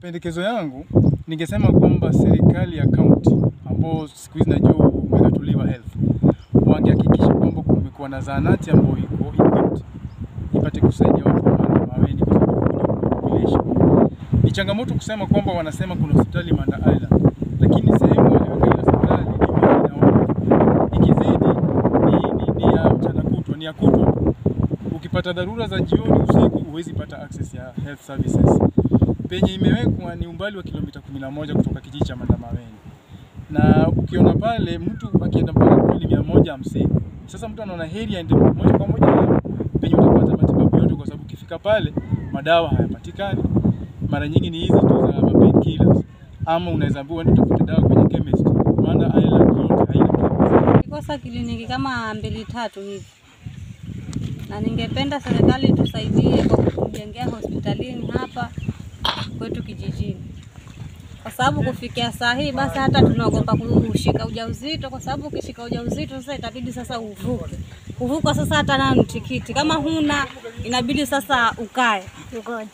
mapendekezo yangu ningesema kwamba serikali ya kaunti ambao siku hizi najua umegatuliwa health, wangehakikisha kwamba kumekuwa na zahanati ambayo iko equipped ipate kusaidia watu wa Manda Maweni kwa sababu kuna population. Ni changamoto kusema kwamba wanasema kuna hospitali Manda Island, lakini sehemu waliweka ile hospitali ni mbali na watu. Ikizidi ni, ni, ni ya mchana kutwa, ni ya kutwa tu. Ukipata dharura za jioni, usiku, huwezi pata access ya health services. Penye imewekwa ni umbali wa kilomita 11 kutoka kijiji cha Manda Maweni, na ukiona pale mtu akienda mpaka kule ni mia moja hamsini. Sasa mtu anaona heri aende moja kwa moja hapo penye utapata matibabu yote, kwa sababu ukifika pale madawa hayapatikani. Mara nyingi ni hizi tu za pain killers, ama unaweza ambiwa uende utafute dawa kwenye chemist. Manda Island yote haina chemist. Kosa kliniki kama mbili tatu hivi, na ningependa serikali tusaidie kwa kutujengea hospitalini hapa kwetu kijijini, kwa sababu kufikia saa hii basi hata tunaogopa kushika ujauzito, kwa sababu ukishika ujauzito sasa itabidi sasa uvuke kuvuka sasa hata na tikiti kama huna inabidi sasa ukae Ngoja.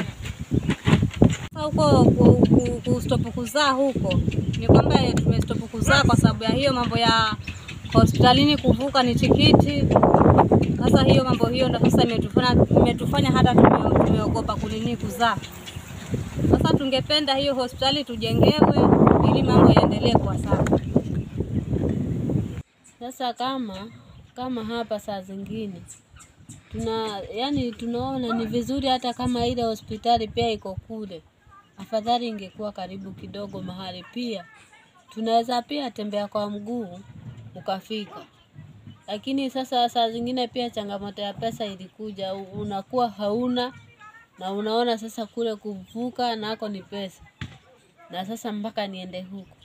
sasa huko ku- ku- kustopu kuzaa huko ni kwamba tumestopu kuzaa kwa sababu ya hiyo mambo ya hospitalini kuvuka ni tikiti. Sasa hiyo mambo hiyo ndo sasa imetufanya imetufanya hata tume- tumeogopa kunini kuzaa. Sasa tungependa hiyo hospitali tujengewe ili mambo yaendelee kwa sawa. Sasa kama kama hapa saa zingine tuna yani, tunaona ni vizuri hata kama ile hospitali pia iko kule, afadhali ingekuwa karibu kidogo mahali, pia tunaweza pia tembea kwa mguu ukafika. Lakini sasa saa zingine pia changamoto ya pesa ilikuja, u- unakuwa hauna na unaona sasa kule kuvuka nako ni pesa, na sasa mpaka niende huku